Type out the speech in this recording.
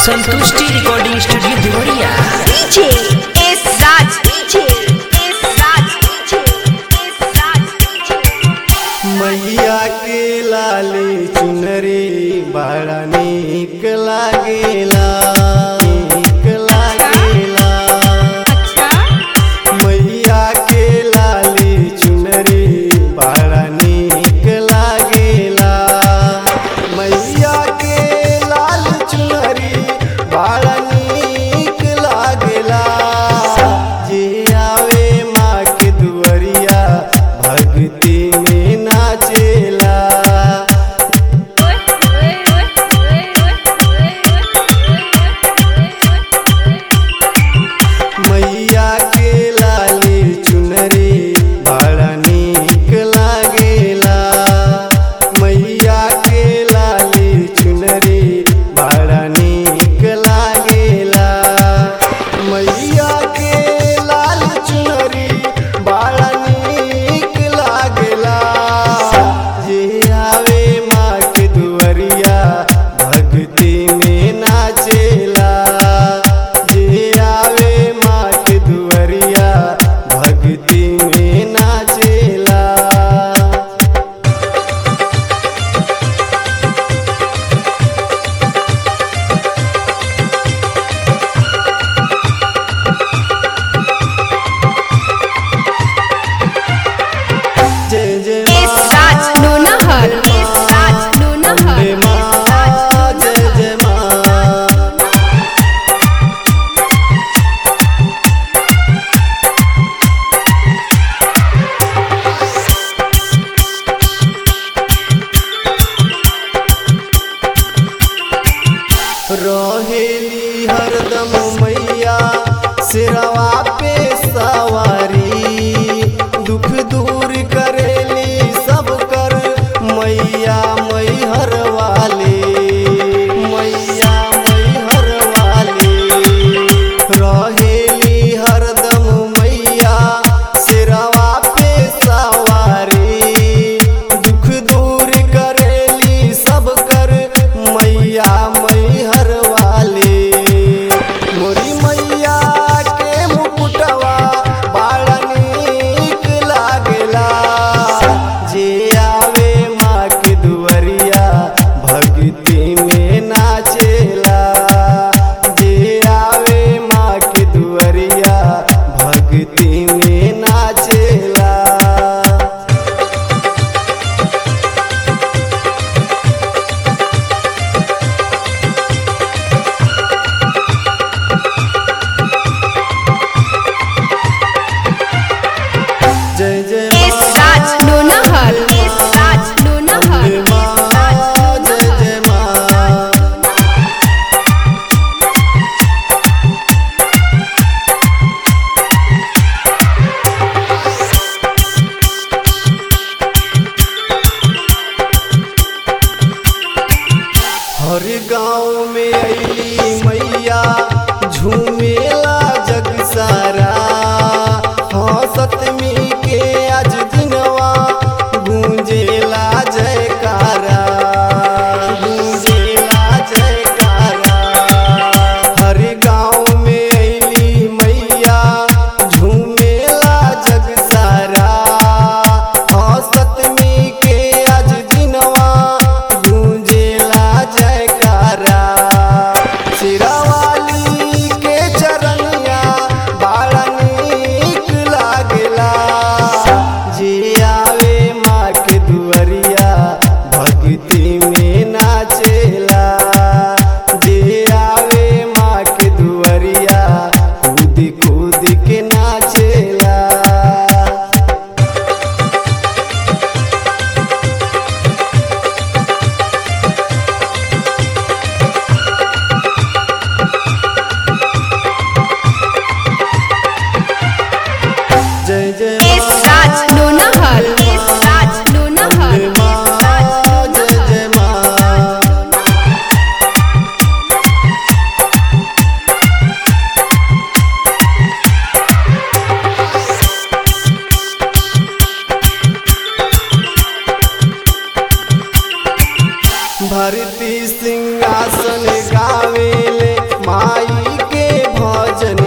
संतुष्टि recording studio Deoria DJ is Raj. DJ is Raj. DJ is Raj. DJ. मैया के लाली चुनरी बड़ा नीक लागेला नीक लागेला मैया के लाली चुनरी बड़ा नीक लागेला मैया के लाल चुनरी बड़ा नीक लागेला जे आवे माँ के दुअरिया भक्ति में नाचेला मैया के लाली चुनरी बड़ा नीक लागेला मैया के लाली चुनरी बड़ा नीक लागेला मैया के लाल चुनरी बड़ा नीक लागेला जे आवे माँ के दुअरिया भक्ति में नाचेला जे आवे माँ के दुअरिया भक्ति में नाचेला जय जय Is Raj. Nunahar. Is Raj. Nunahar. Ambe माँ जय जय माँ रहेली हरदम मैया सिरवा पे सवारी दुख दूर करेली सब कर मैया मैहर वाली मैया मैहर वाली रहेली हरदम मैया सिरवा पे सवारी दुख दूर करेली सब कर मैया मैहर वाली मोरी मैया के मुकुटवा बड़ा नीक लागेला जे आवे माँ के दुअरिया भक्ति में नाचेला जे आवे माँ के दुअरिया भक्ति में नाचेला जय जय Is Raj. Nunahar. Is Raj. Nunahar. Ambe माँ जय जय माँ हर गांव में अली मैया झूमेला जग सारा हाँ सतमी के आज दिनवा गूंजेला जयकारा गूंजेला जयकारा हर गांव में अली मैया झूमेला जग सारा हाँ सतमी के आज दिनवा गूंजेला जयकारा सिरावाली के चरनिया बड़ा नीक लागेला जे आवे माँ के दुअरिया भक्ति में नाचेला जे आवे माँ के दुअरिया कूद कूद के नाचेला जय जय Is Raj. Nunahar. Is Raj. Nunahar. Ambe Is माँ Raj. जय जय माँ भरती सिंहासन गावेले माई के भजन